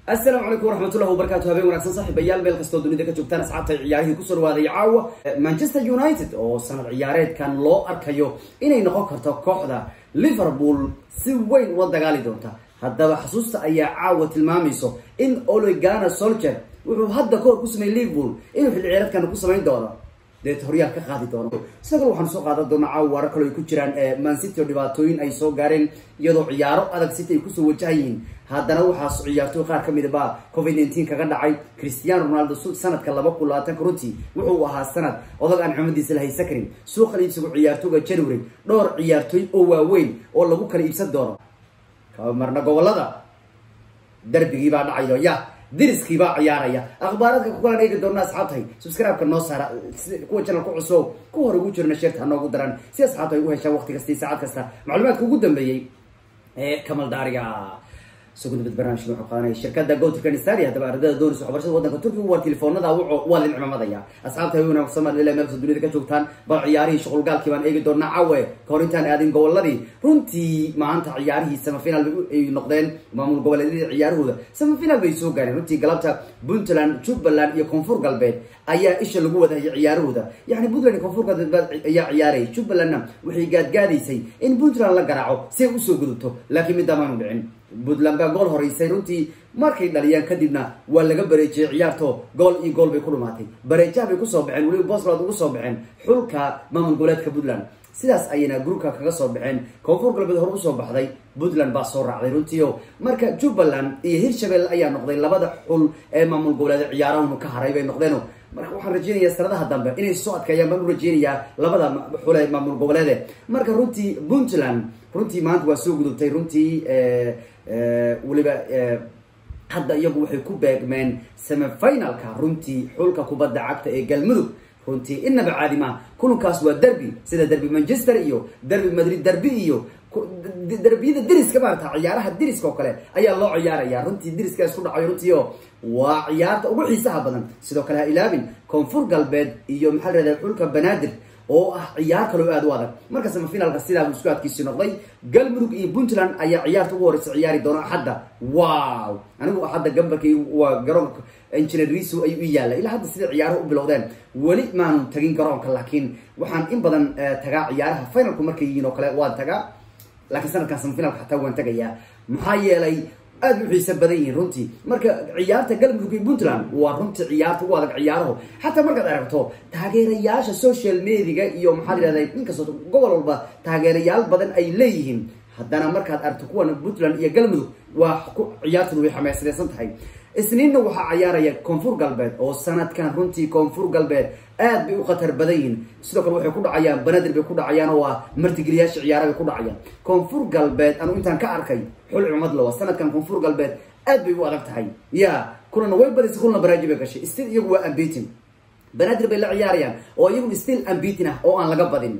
asalaamu calaykum waraxmatullahi wabarakatu habeen wanaagsan saaxiibayaal meel kastoo dunida ka joogtaan asxaabta ciyaarihii kusoo dhawaaday caawa manchester united oo sanad ciyaareedkan loo arkayo inay noqon karto kooxda liverpool si weyn ula dagaali doonta haddaba xasuusta ayaa caawa tilmaamayso in olegana solcher wuxuu hadda kahor ku sameeyey liverpool inuu xilli ciyaareedkan ku samayn doono deet horyaal ka qaadi doono sidoo kale waxaanu soo qaadan doonaa caawa warar kale ay ku jiraan mancity oo dhibaatooyin ay soo gaareen iyadoo ciyaaro adag city ay kusoo wajahayiin haddana waxaas ciyaartooy qaar ka midaba covid nineteen kaga dhacay cristiano ronaldo sanadka laba kun labaatanka runtii wuxuu ahaa sanad odag aan xumadiisa la haysan karin suuqan iibsigu ciyaartooyga january dhowr ciyaartooy oo waaweyn oo lagu kala iibsan doono marna gobolada darbigii baa dhacayo ya diriskii baa ciyaaraya akhbaaradka kukalan eegi doona asxaabtahay subscribe-ka noo saara kuwa channel ku cusub ku hor ugu jirna sheerta hanoogu daran si asxaabta ay u heshaan waqti kasta iyo saacad kasta macluumaadka ugu dambeeyey ee kamal daariga sugudbad barnaamijka wuxuu qaadanaya shirkada gotrkan stari haddaba ardada doonaysa waxbarashada wadanka turkiga waa telefoonada waa lin cimamadaya asxaabta hay wanaag somaliland meel kasta dunida ka joogtaan bal ciyaarihii shuqulgaalkii baan eegi doonaa cawe kahor intaan aadin goboladii runtii maanta ciyaarihii semifinal ay noqdeen maamul goboleedyadii ciyaarahooda semifinal bay soo gaareen runtii galabta puntland jubbaland iyo koonfur galbeed ayaa isha lagu wadahayay ciyaarahooda yani puntland iyo koonfur galbeed ayaa ciyaarayay jubbalandna waxay gaadgaadaysay in puntland la garaaco si ay usoo gudubto laakiin middaamaanu dhicin puntland baa gool horeysay runtii markay dhaliyaan kadibna waa laga bareejiyey ciyaarto gool iyo gool bay ku dhumaatay bareejaha bay kusoo baxeen weliba bosland ugu soo baxeen xulka maamul goboleedka puntland sidaas ayayna gruubka kaga soo baxeen koonfur galbeed hore usoo baxday puntland baa soo raacday runtiio marka jubbaland iyo hirshabelle ayaa noqday labada xul ee maamul goboleed ciyaarahunu ka haray bay noqdeeno marka waxaan rajeynayaa sanadaha dambe inay soo adkeeyaan baan u rajeynayaa labada xule maamul goboleede marka runtii puntland runtii maanta waa soo gudubtay runtii weliba hadda iyagu waxay ku beegmeen semifinalka runtii xulka kubadda cagta ee galmudug runtii inaba caadi maaha kulankaas waa derby sida derby manchester iyo derby madrid derby iyo derbiyada deriska maarata ciyaaraha deriska oo kale ayaa loo ciyaaraya runtii deriska isku dhacayo runtii oo waa ciyaarta ugu xiisaha badan sidoo kale ha ilaabin koonfur galbeed iyo maxaa la rahda xulka banaadir oo ah ciyaar kaloo aada u adag marka semifinalka sidaabuu isku adkiisii noqday galmudug iyo puntland ayaa ciyaarta ugu horeysa ciyaari doona axadda wow anigu axadda gambarkii waa garoonka engineer riso ayuu i yaalla ilaa hadda sida ciyaaruhu u bilowdeen weli maanu tagin garoonka laakiin waxaan in badan tagaa ciyaaraha finalku markay yihiin oo kale waan tagaa laakiin sanadkan semifinalka xataa waan tagayaa maxaa yeelay aada u xiisa badan yihiin runtii marka ciyaarta galmudug iyo puntland waa runtii ciyaarta ugu adag ciyaaraho xataa markaad aragto taageerayaasha social mediaga iyo maxaa la yihahda inkastoo gobol walba taageerayaal badan ay leeyihiin haddana markaad aragto kuwan puntland iyo galmudug waa ciyaartuna way xameysanaysan tahay isniinna waxaa ciyaaraya koonfur galbeed oo sanadkan runtii koonfur galbeed aad bay u khatar badan yihiin sidoo kale waxay ku dhacayaan banadir bay ku dhacayaan oo ah martigeliyaasha ciyaara bay ku dhacayaan koonfur galbeed anu intaan ka arkay xul cumad lawa sanadkan koonfur galbeed aad bay u adag tahay ya kulana way badisay kulana baraaji bay gashay still iyagu waa ambitin banadir bay la ciyaarayaan oo iyagu still ambitin ah oo aan laga badin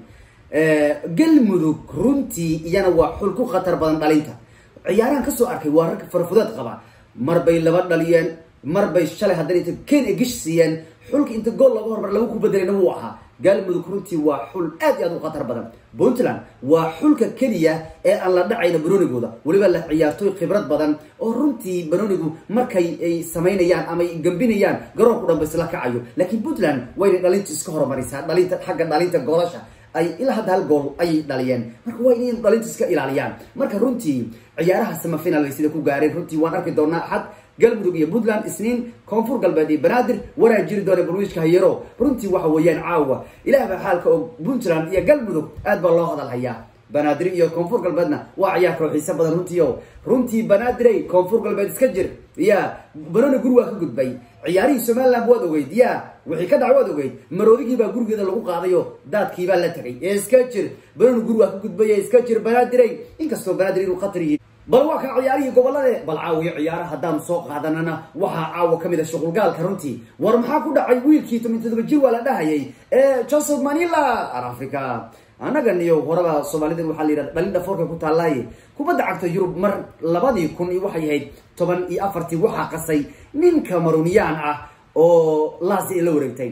galmudug runtii iyana waa xul ku khatar badan dhalinta ciyaarahan kasoo arkay waa rag farfudeed qaba mar bay laba dhaliyeen mar bay shalay haddana inta ken e gish siiyeen xulka inta gool laga hormar lagu ku bedelayna wuu ahaa galmudug runtii waa xul aad iyo aad u khatar badan puntland waa xulka keliya ee aan la dhacayna banonigooda weliba la ciyaartooy khibrad badan oo runtii banonigu markay ay samaynayaan ama ay gambinayaan garoonku dhan ba isla kacayo laakiin puntland waynay dhalinta iska hormarisaa dhalinta xagga dhalinta goolasha ay ilaa hadda hal gool ayay dhaliyeen marka waa inay dhalinta iska ilaaliyaan marka runtii ciyaaraha semifinal bay sida ku gaareen runtii waan arki doonaa axad galmudug iyo puntland isniin koonfur galbeed iyo banaadir waraa jiri doona barwiijka hayaro runtii waxa weeyaan caawa ilaah baa xaalka oo puntland iyo galmudug aad baa loo hadal hayaa banaadir iyo koonfur galbeedna waa ciyaar kaloo xiise badan runtii o runtii banaadirey koonfur galbeed iska jir ya banoni guri waa ka gudbay ciyaarihii somaliland waad ogeyd ya wixii ka dhac waad ogeyd maroodigii baa gurigeeda lagu qaadayo daadkiibaa la tagay ee iska jir banoni guri waa ka gudbay ee iska jir banaadirey inkastoo banaadir inuu khatar yihi bal waa kaa ciyaarihii gobolade bal caawiyo ciyaara haddaanu soo qaadanana waxaa caawa ka mid a shuqulgaalka runtii war maxaa ku dhacay wiilkii toban todoba jir waa la dhahayay ee joseph manila africa annagan iyo horaba soomaalida waxaa la yidhahda dhalin dhafoorka ku taallaaye kubadda cagta yurub mar labadii kun iyo waxay ahayd toban iyo afartii waxaa qasay nin camerooniyaan ah oo laasi ay la wareegtay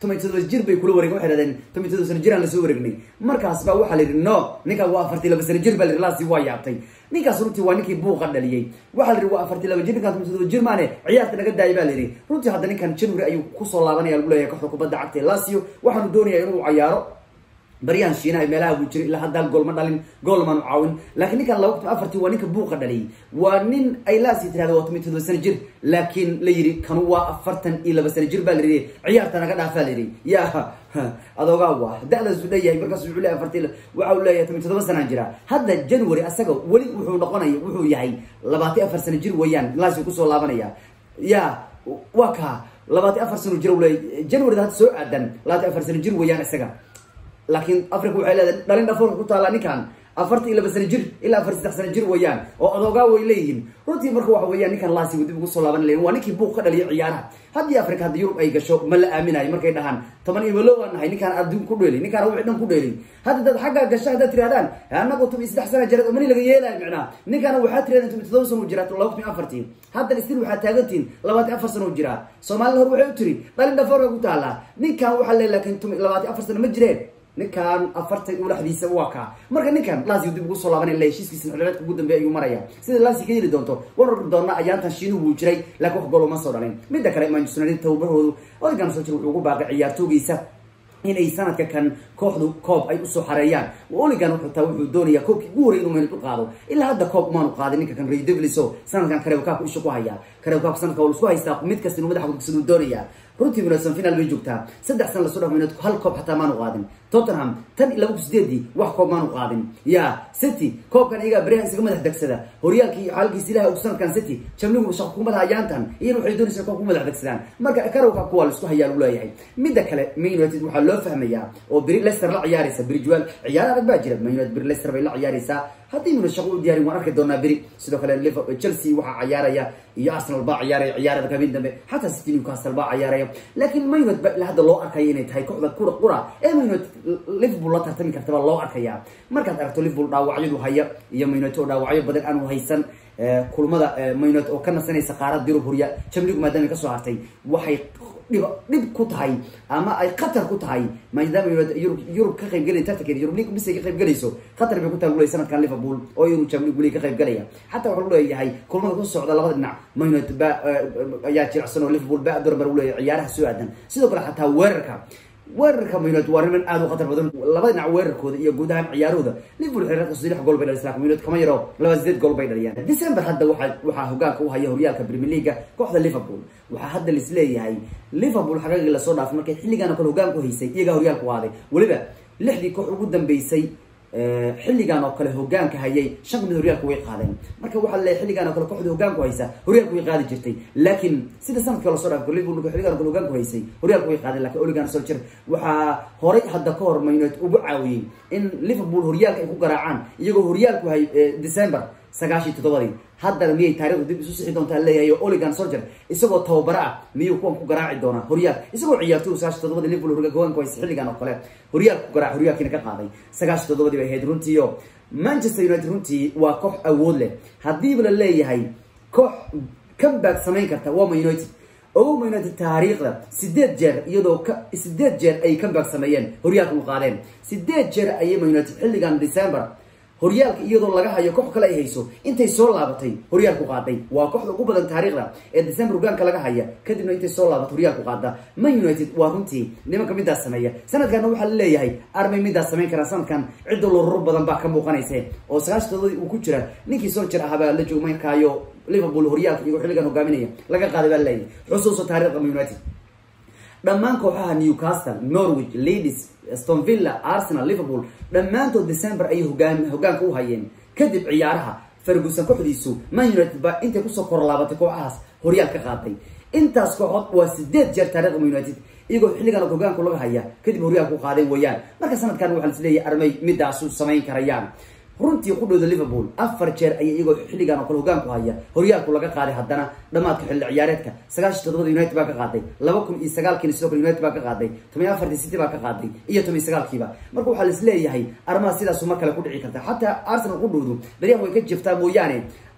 toban iyo todoba jir bay kula wareegen waxay dhahdeen toban iyo todoba sano jiraan lasoo wareegnay markaas baa waxaa la yidhi no ninkan waa afartii laba sano jir baa la yidhi laasi waa yaabtay ninkaas runtii waa ninkii buuqa dhaliyey waxaa la yidhi waa afartii laba jir ninkaan toban iyo todoba jir maane ciyaarta naga daayay baa la yidhi runtii hadda ninkan january ayuu kusoo laabanaya lagu leeyahay kooxda kubadda cagta ee lasio waxaanu doonayaa inuu cayaaro baryahan shiinaha meelaha buu jiray ilaa haddaal gool ma dhalin gool maanu caawin laakiin ninkan laba kun afartii waa ninka buuqa dhaliyay waa nin ay laasi tirahda waa toban todoba sano jir laakiin la yidhi kanu waa afartan iyo laba sano jir baa la yidhi ciyaarta naga dhaafaa la yidhi ya adoogaa waa da-daasu leeyahay markaas wuxuu leeyahay afartii waxa uu leeyahay toban todoba sanaan jira hadda january asaga weli wuxuu noqonaya wuxuu yahay labaatan afar sano jir weeyaan laasi kusoo laabanaya ya waa kaa labaatan afar sano jir leeyahy january hadda soo aadan labaatan afar sano jir weeyaan isaga laakiin africa waxay leedahay dhalin dhafoorka ku taallaa ninkan afarta iyo laba sano jir ilaa afar saddex sano jir weeyaan oo adoogaa way leeyihiin runtii marka waxa weeyaan ninkan laasi dib ugu soo laaban layin waa ninkii buuq ka dhaliya ciyaaraha haddii africa hadda yurub ay gasho ma la aaminayo markay dhahaan toban iyo malo waan nahay ninkaan adduun ku dheelay ninkaan wixii dhan ku dheelay hadda dad xaggaa gasha haddaad tirahdaan anagu toban iyo saddex sana jireed oo mani laga yeelayo micnaa ninkaana waxaa tirahdeen toban todoba sano jiraa laba kun iyo afartii haddan istil waxaa taagantihin labaatan afar sano jiraa soomaalida hor waxay u tiri dhalin dhafoorka ku taallaa ninkan waxaa le laakiin labaatan afar sano ma jireen ninkan afartan ulaxdiisa waa kaa marka ninkan laasi dib ugu soo laabanay la heshiiskiisa xilciyaareedka ugu dambeeya ayuu maraya sida laasi ka yeli doonto war orgi doona ayaantan shiinuhu wuu jiray laakiin wax gool uma soo dhalin midda kale manchester united tababarhoodu odegan soldier wuxuu ugu baaqay ciyaartoogiisa inay sanadka kan kooxdu koob ay usoo xareeyaan oligan wuxuu taa wuxuu doonayaa koobkii ugu horey inuu meelad u qaado ilaa hadda koob umaanu qaadin ninka kan ray deviliso sanadkan kareebkaabku isha ku haya kareebkaabku sanadka waa isku haystaa mid kasta inuu madaxa kudugsaduu doonayaa runtii minadsan final bay joogtaa saddex sana lasoo dhaf minad hal koob xataa maanu qaadin tottenham tan iyo laba kun sideedii wax koob maanu qaadin ya city koobkan iyagaa beryahan isaga madax degsada horyaalkii xaalkiisa ilaha og sanadkan city jamligu shaqo kumada ayaantan iyana waxay doonaysaa koob ku madax degsadaan marka karowka kuwa la isku hayaa lagu leeyahay midda kale man united waxaa loo fahmayaa oo beri leicester la ciyaaraysa beri jual ciyaar adag baa jira man united beri leicester bay la ciyaaraysaa haddii muna shaqo u diyaarin waan arki doonaa beri sidoo kale liverpool chelsea waxaa ciyaaraya iyo arsenal baa ciyaaraya ciyaarada kabin dambe xataa city newcastle baa ciyaaraya laakiin man united ba ilaa hadda loo arkaya inay tahay kooxda kura qura ee man united liverpool la tartami karta baa loo arkaya markaad aragto liverpool dhaawacyadu haya iyo man united oo dhaawacyo badan aanu haysan kulmada man united oo ka nasanaysa qaarada yurub horya jamligu maadaama kasoo hartay waxay dhib dhib ku tahay ama ay khatar ku tahay maadaama yurub yurub ka qayb gelay tartankeeda yurub league bisay ka qayb gelayso khatar bay ku tahay gulay sanadkan liverpool oo inuu champions league ka qayb galaya xataa waxaa leeyahay kulmada ku socda labada dhinac man united ba ayaa jiracsan oo liverpool ba dorbar u leeyahay ciyaaraha soo aadan sidoo kale xataa weerarka weerarka man united waa niman aada u khatar badan labada dhinac weerarkooda iyo guud ahaan ciyaarahooda liverpool xiriirka saddex gool bay dhalisay laakiin man united kama yaro laba sideed gool bay dhaliyaan december hadda waxaa waxaa hogaanka u haya horyaalka premier leaguea kooxda liverpool waxaa hadda lis leeyahay liverpool xagagii lasoo dhaafay markay xilligan oo kale hogaanku haysay iyagaa horyaalku waaday weliba lixdii koox ugu dambeysay xilligan oo kale hogaanka hayay shan kamid horyaalka way qaadeen marka waxaa laleeyahy xilligan oo kale kooxda hogaanku haysa horyaalku way qaadi jirtay laakiin sida sanadkii lasoo dhaafay liverpool xilligan oo kale hogaanku haysay horyaalku way qaadeen lakiin oligan solcher waxaa horay hadda ka hor man united ugu caawiyey in liverpool horyaalka ay ku garaacaan iyagoo horyaalku hay december sagaashii toddobadii haddana miyay taarikhdu dib isu sixi doontaa leeyahay oo oligan solger isagoo tababaro ah miyuu kuwan ku garaaci doonaa horyaal isagoo ciyaartoy sagaashi toddobadii liverpool hogaanku haysa xilligan oo kale horyaalka ku garaac horyaalkiina ka qaaday sagaashi toddobadii bay ahayd runtiio manchester united runtii waa koox awood leh haddiiba la leeyahay koox comeback samayn karta waa man united ogow man united taariikhda sideed jeer iyadoo ka sideed jeer ay comeback sameeyeen horyaalka u qaadeen sideed jeer ayay man united xilligan december horyaalka iyadoo laga hayo koox kale ay hayso intay soo laabatay horyaalku qaaday waa kooxda ugu badan taariikhda ee december hogaanka laga haya kadibna intay soo laabato horyaalku qaada man united waa runtii nimanka midaas sameeya sanadkanna waxaa la leeyahay armay midaas samayn karaan sanadkan cidda loruro badan baa ka muuqanayse oo sagaashi todobadii uu ku jira ninkii soljer ahaabaa la joog markaayo liverpool horyaalka iyagoo xilligan hogaaminaya laga qaaday baa leeyahay xusuuso taarikhda man united dhammaan kooxaha newcastle norwich leadis stonvilla arsenal liverpool dhammaantood december ayay hogaan hogaanka u hayeen kadib ciyaaraha ferguson kooxdiisu man united ba intay kusoo korlaabatay kooxahaas horyaal ka qaaday intaas kooxood waa sideed jeer taarikhda man united iyagoo xilligan hogaanku laga haya kadib horyaalku qaaday weeyaan marka sanadkan waxaa lisleeyahay armay midaasu samayn karayaan runtii qudhooda liverpool afar jeer ayay iyagoo xilligan oo kale hogaanku haya horyaalku laga qaaday haddana dhamaadka xilli ciyaareedka sagaashi toddobada united baa ka qaaday laba kun iyo sagaalkiina sidoo kale united baa ka qaaday toban iyo afartii city baa ka qaaday iyo toban iyo sagaalkiiba marka waxaa lis leeyahay arrimaha sidaasu mar kale ku dhici karta xataa arsenal qudhoodu daryan way ka jiftaa mooyaane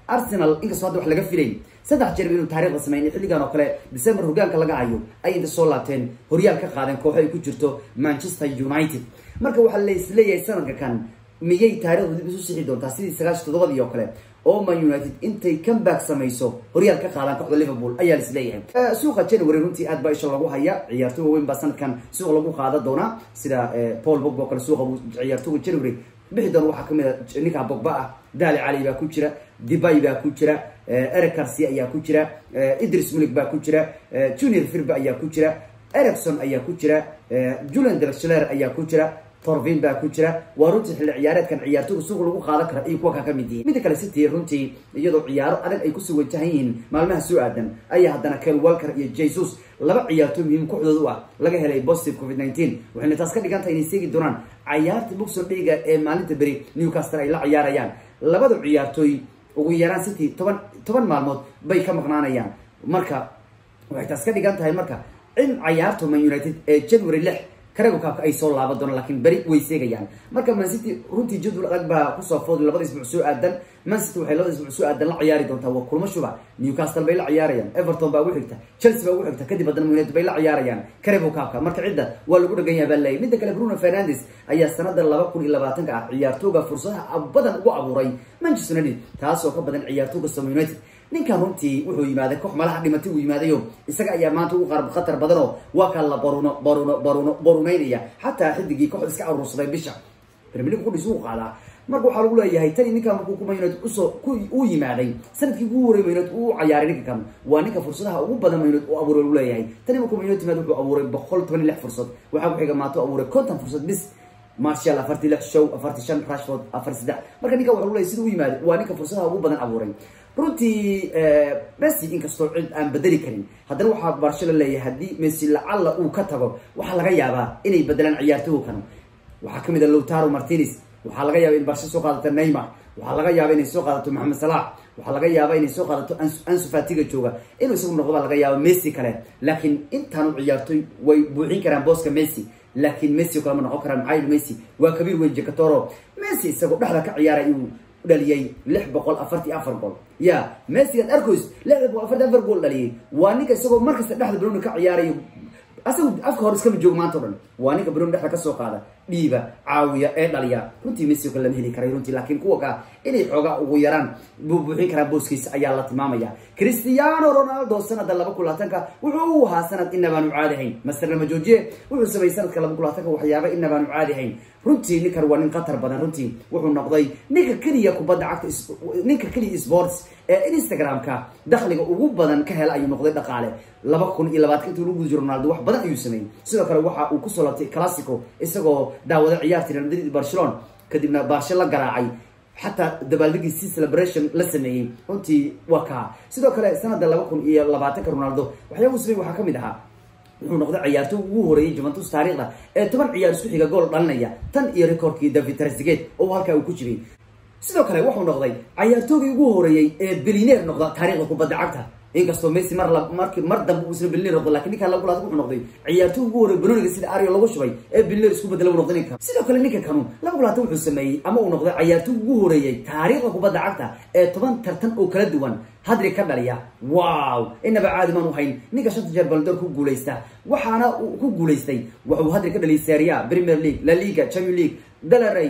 arsenal inkastoo hadda wax laga filayn saddex jeer inuu taarikhda sameyn xilligan oo kale december hogaanka laga hayo ay inta soo laabteen horyaal ka qaadeen kooxo ay ku jirto manchester united marka waxaa laisleeyahay sanadka kan miyay taarikhda dib isu sixi doontaa sidii sagaashi toddobadii oo kale oo man united intay comeback samayso horyaal ka qaadaan kooxda liverpool ayaa laisleeyahay suuqa january runtii aad baa isha lagu haya ciyaartooy waaweyn baa sanadkan suuq lagu qaada doonaa sida paul bogba oo kale suuqa ciyaartooga january bixi doona waxaa kamid a ninka bogba ah dali cali baa ku jira debay baa ku jira eric garcia ayaa ku jira idris mulig baa ku jira junior firba ayaa ku jira ericson ayaa ku jira julian drexler ayaa ku jira torvin baa ku jira waa runtii xilli ciyaareedkan ciyaartooga suuq lagu qaadan kara iyo kuwa kaa ka mid yihiin midda kale city runtii iyadoo ciyaaro adag ay kusoo wajahan yihiin maalmaha soo aadan ayaa haddana kel walker iyo jesus laba ciyaartooy muhiim kooxdooda u ah laga helay positive covid nineteen waxayna taas ka dhigan tahay inay seegi doonaan cayaarta boxon dhiga ee maalinta beri newcastle ay la ciyaarayaan labada ciyaartooy ugu yaraan city toban toban maalmood bay ka maqnaanayaan marka waxay taas ka dhigan tahay marka in cayaarta man united ee january lix karago kaabka ay soo laaban doonaan lakiin beri way seegayaan marka mancity runtii jadwal adag baa kusoo fooday labada isbuuc soo aadan mancity waxay labada isbuuc soo aadan la ciyaari doontaa waa kulmo shuba newcastle bay la ciyaarayaan everton baa ugu xigta chelsea baa ugu xigta kadib haddana united bay la ciyaarayaan karago kaabka marka cidda waa lagu dhagan yaha baa leeyay midda kale bruno fernandes ayaa sanada laba kun iyo labaatanka ah ciyaartooga fursadaha badan ugu abuuray manchester united taasoo ka badan ciyaartooga som united ninkan runtii wuxuu yimaaday koox malaha dhimatay uu yimaadayo isaga ayaa maanta ugu qarab khatar badanoo waa kaa la baruno baruno baruno barumeynaya xataa xidigii kooxda iska aruursaday bisha premier league qudhiis uu qaadaa marka waxaa lagu leeyahay tani ninkan markuu kuma united usoo ku uu yimaaday sanadkii ugu horey united uu cayaaray ninka kan waa ninka fursadaha ugu badan united uu abuuray lagu leeyahay tani markuu united yimaad wuxuu abuuray boqol toban iyo lix fursad waxaa ku xiga maanta abuuray konton fursad bis marshal afartii lix show afartii shan rashford afar saddex marka ninka waxa lagu leeyahay sida u yimaada waa ninka fursadaha ugu badan abuuray runtii messi inkastoo cid aan bedeli karin haddana waxaa barsho la leeyahay haddii messi lacalla uu ka tago waxaa laga yaabaa inay bedelaan ciyaartooga kan waxaa kamid a lowtaro martinez waxaa laga yaaba in barsho soo qaadato neymar waxaa laga yaaba inay soo qaadato maxamed salax waxaa laga yaaba inay soo qaadato ansu fatiga jooga inuu isagu noqdo baa laga yaaba messi kale laakiin intaanu ciyaartooy way buuxin karaan booska messi laakiin messi o kale ma noqon karaan maxaa yili messi waa kabiir weyn jekatoro messi isagoo dhexda ka ciyaaray uu dhaliyay lix boqol afartii afar gool ya messigan arcos lix boqol afartii afar gool dhaliyay waa ninka isagoo markasta dhexda broni ka ciyaarayo asagu afka hore iskama joogo maanta o dhan waa ninka broni dhexda kasoo qaada dhiiba caawiya ee dhaliya runtii messi o kale lama heli karay runtii laakiin kuwa kaa inay xoogaa ugu yaraan buubuuxin karaan booskiisa ayaa la tilmaamaya cristiano ronaldo sanada laba kun labaatanka wuxuu u ahaa sanad inabaanu caadihayn master lama joojiye wuxuu sameeyey sanadka laba kun labaatanka waxyaaba inabaanu caadihayn runtii ninkan waa nin khatar badan runtii wuxuu noqday ninka keliya kubadda cagta ninka keliya sports ee instagram-ka dakhliga ugu badan ka hela ayuu noqday dhaqaale laba kun iyo labaatanka intuu lagu guda jiro ronaldo wax badan ayuu sameeyey sidoo kale waxa uu kusoo labtay classico isagoo daawada ciyaartii real madrid barcelona kadibna baarshe la garaacay xataa dabaaldegiisi celebration la sameeyey runtii waa kaa sidoo kale sanada laba kun iyo labaatanka ronaldo waxyaaba uu sameeyey waxaa kamid ahaa wuxuu noqday ciyaartooy ugu horeeyay juventus taariikhda ee toban ciyaar isku xiga gool dhalinaya tan iyo recordkii david trezeguet oo halkaa uu ku jiray sidoo kale wuxuu noqday ciyaartoogii ugu horeeyey ee bilineer noqda taariikhda kubadda cagta inkastoo messi mar marki mar dambe uusna bilineer noqdo lakin ninkaan lagu laad wuxuu noqday ciyaartooy ugu horreey banoniga sida ario lagu shubay ee bilineer isku bedela uu noqday ninka sidoo kale ninka kanu laba kulaatan wuxuu sameeyey ama uu noqday ciyaartooy ugu horeeyey taariikhda kubadda cagta ee toban tartan oo kala duwan hadri ka dhaliya wow inaba caadi maan u hayn ninka shanta jeer baldoor ku guulaysta waxaana uu ku guulaystay wuxuu hadri ka dhaliyay seria premier league la liga champion league dalaray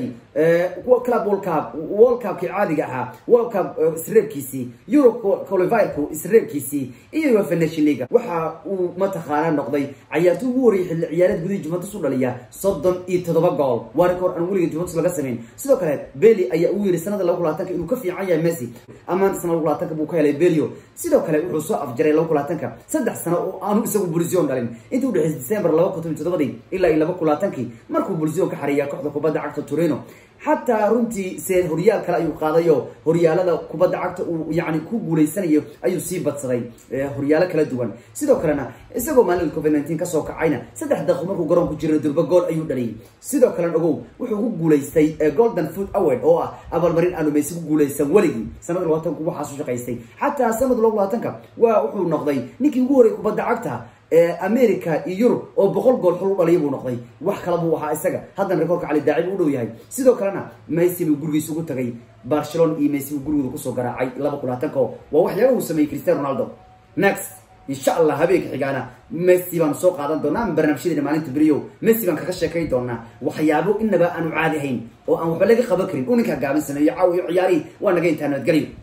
club world cup world cupkii caadiga ahaa world cup isreebkiisii euro qualivirku isreebkiisii iyo uefa nation league waxa uu mataqaana noqday cayaartooy ugu horreeyay xilli ciyaareed gudihii juventus u dhaliya soddon iyo toddoba gool waa record aan weliga juventus laga samayn sidoo kale beli ayaa uu yiri sanada laba kulaatanka inuu ka fiican yahay messi amaan sanada laba kulaatanka buu ka helay belio sidoo kale wuxuu soo afjaray laba kulaatanka saddex sano oo aanu isagu bulsion dhalin intii udhexeysay december laba kun toban toddobadii ilaa iyo laba kulaatankii markuu bulsion ka xariiya kooxda kubadda cagta turino xataa runtii se horyaal kale ayuu qaadayo horyaalada kubadda cagta uu yani ku guulaysanayo ayuu sii badsaday horyaalo kala duwan sidoo kalena isagoo maalin covid nineteen kasoo kacayna saddex daqiiq markuu garoonku jiro durba gool ayuu dhaliyay sidoo kalena ogow wuxuu ku guulaystay golden foot award oo ah abaalmarin aanu meysi ku guulaysan weligii sanada labaatanku waxaasu shaqaystay xataa sanada laba labaatanka waa wuxuu noqday ninkii ugu horreyay kubadda cagta america iyo yurub oo boqol gool xul u dhaliya buu noqday wax kala buu ahaa isaga haddana rekoorka cali daacib u dhow yahay sidoo kalena kalena messi buu gurigiisa ugu tagay barcelona iyo messi buu gurigooda kusoo garaacay laba kulaatanko waa waxyaaba uu sameeyey cristiano ronaldo next insha allah habeenka xigaana messi baanu soo qaadan doonaa barnaamijyadeena maalinta beriyo messi baan kaga sheekayn doonaa waxyaabo inaba aanu caadi ahayn oo aan waxba laga qaban karin uu ninkaa gaaban sameeyo caaw iyo ciyaarihii waa naga intaa nabadgelyo